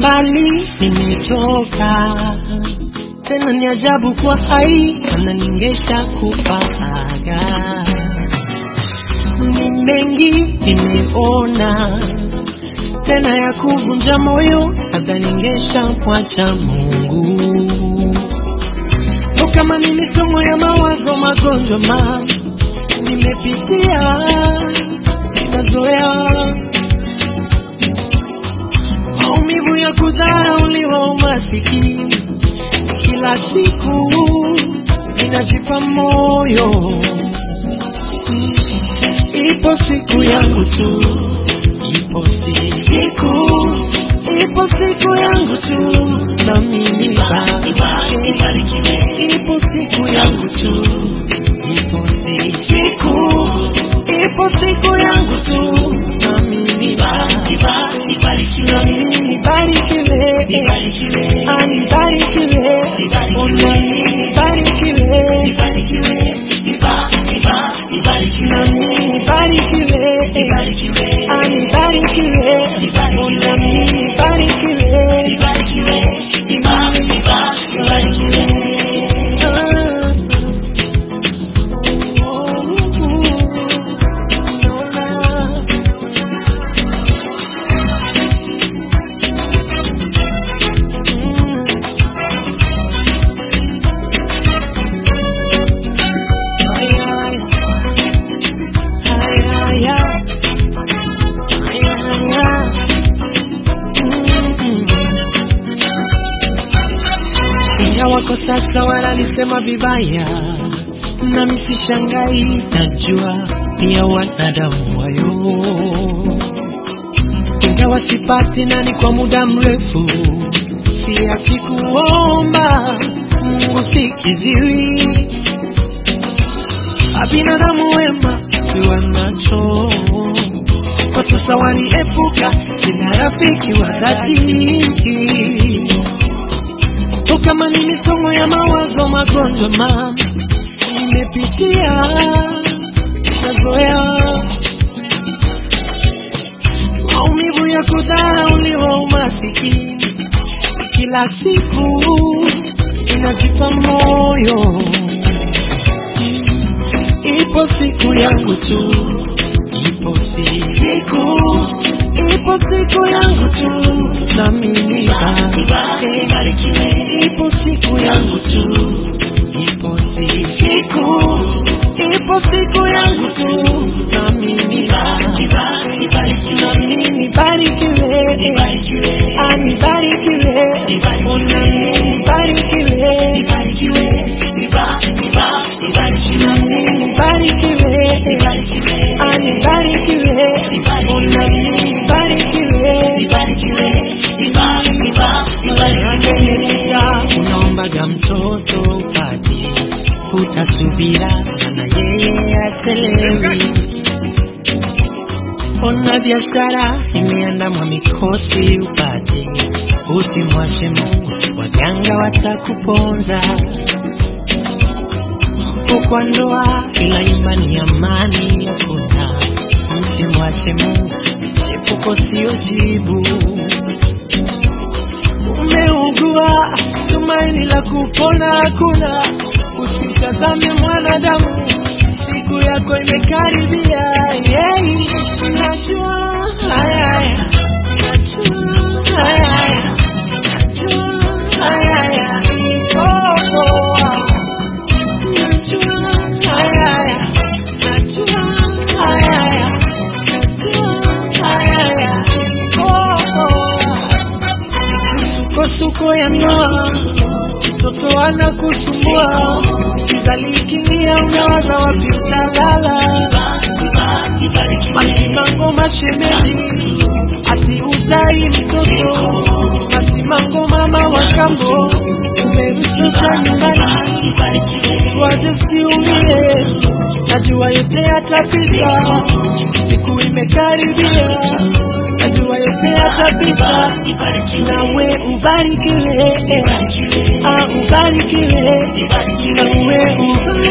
mbali nimetoka, tena ni ajabu kwa hai, mana ningesha kufaga. Ni mengi nimeona, tena ya kuvunja moyo, hata ningesha mwacha Mungu. O, kama ni misomo ya mawazo, magonjwa ma nimepitia, ninazoea maumivu ya kudharauliwa, umasikini kila siku ninajipa moyo, ipo siku yangu tu, ipo siku, ipo siku yangu tu, na mimi nibarikiwe. ipo siku yangu tu, ipo siku, ipo siku yangu tu, na mimi nibarikiwe. na mimi nibarikiwe, Ah, nibarikiwe, ona mimi nibarikiwe, na mimi nibarikiwe, Ah, nibarikiwe, ona mimi nibarikiwe, wako sasa wananisema vibaya, nami sishangai, najua ni ya wanadamu wayo, ingawa sipati nani kwa muda mrefu, siachi kuomba Mungu sikiziwi, abinadamu wema siwa nacho kwa sasa waniepuka, sina rafiki wa dhati O, kama ni misomo ya mawazo, magonjwa ma nimepitia, nazoea maumivu ya kudharauliwa, umasikini kila siku inajipa moyo, ipo siku yangu tu, ipo siku, ipo siku yangu tu, na mimi nibarikiwe. ipo siku yangu tu, ipo siku, ipo siku yangu tu, na mimi nibarikiwe. na mimi nibarikiwe, Ah, nibarikiwe, ona mimi nibarikiwe, na mimi nibarikiwe, Ah, nibarikiwe, ona mimi nibarikiwe. unaombaga mtoto upati, utasubira na yeye atelewi. Ona biashara imeandamwa mikosi upati, usimwache Mungu, waganga watakuponza. Kwa ndoa ila imani amani hakuna, msimwache Mungu, chepuko sio jibu. Umeugua, tumaini la kupona hakuna, usimtazame mwanadamu, siku yako imekaribia. Yeah, najua haya haya, najua haya haya, najua haya haya, oh, oh, najua haya haya, najua haya haya, najua haya haya, oh, oh. Misukosuko ya ndoa, mtoto anakusumbua, kizalikinia unawaza wapi utalala, masimango mashemeji, ati uzai mtoto, masimango mama wa kambo, umemshusha nyumbani, waje usiumie, najua yote yatapita, siku imekaribia, najua yote yatapita, nawe ubarikiwe, ah, ubarikiwe, nawe ubarikiwe.